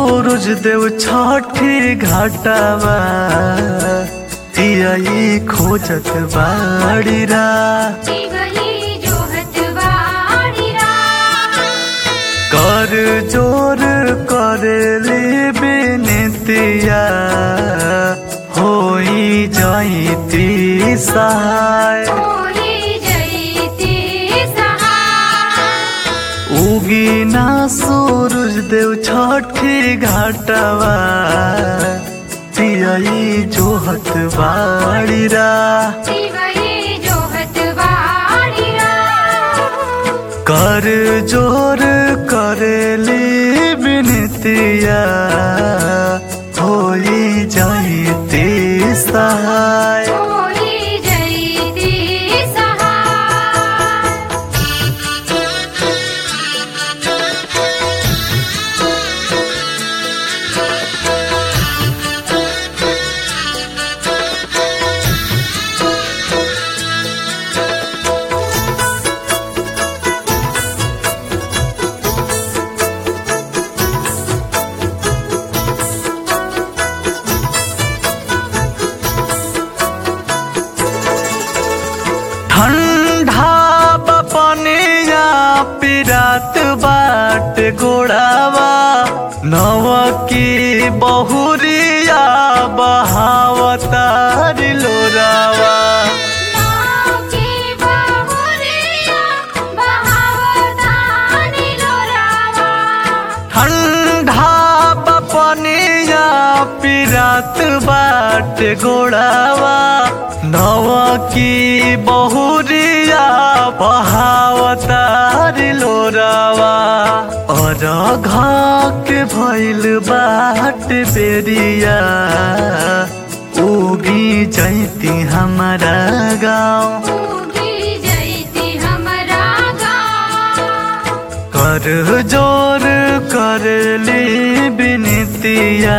सूरज देव छठी घाटावा तियाई खोजत बाड़ी रा दिगली जोहत बाड़ीरा कर जोर करेली बिनतिया होई जाइती सहाय होई जईती सहाय उगी ना सूरज देव छठी घाटवा तियाई जोहत बाड़ी रा दिगली जोहत बाड़ीरा कर जोर करेली बिनतिया होई जाइती सहाय होई जईती सहाय ठंडा बपनिया पिरात बाट गोड़ावा नव की बहुरिया बहावतारी लोरावा नाव की बहुरिया बहावतानी लोरावा ठंडा बपनिया पिरात बाट गोड़ावा नव की बहुरिया बहावतारी लोरावा और के भइल बाट बेरिया उगी जैती हमारा गाँव उगी जईती हमरा गाँव कर जोर करली बिनतिया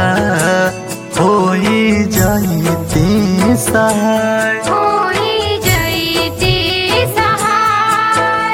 होई जाइती सहाय होई जईती सहाय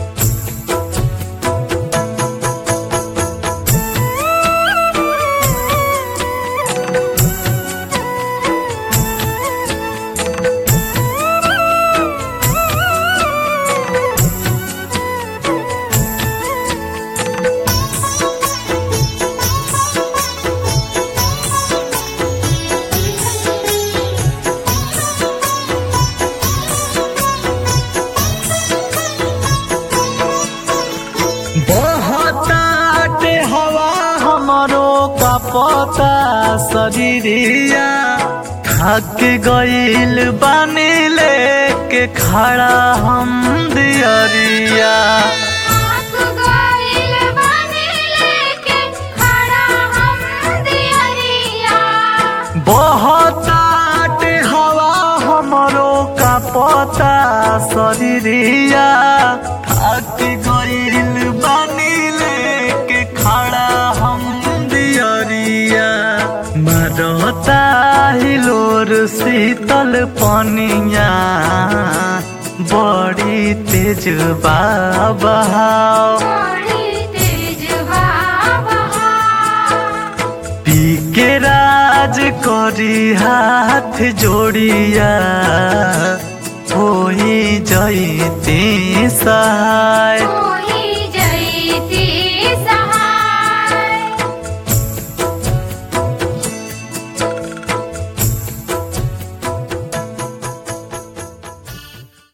बहताटे हवा हमरो का पता शरीरिया थक गईल बानी लेके खड़ा हम दियरिया आँख गइल बानी लेके खड़ा हम दियरिया बहतात हवा हमरो का पता शरीरिया थक गईल बानी लेके खड़ा हम दियरिया मरता हिलोर शीतल पनिया बड़ी तेज बहाव बड़ी तेज हवा पी के राज करी हाथ जोड़िया होई जईती सहाय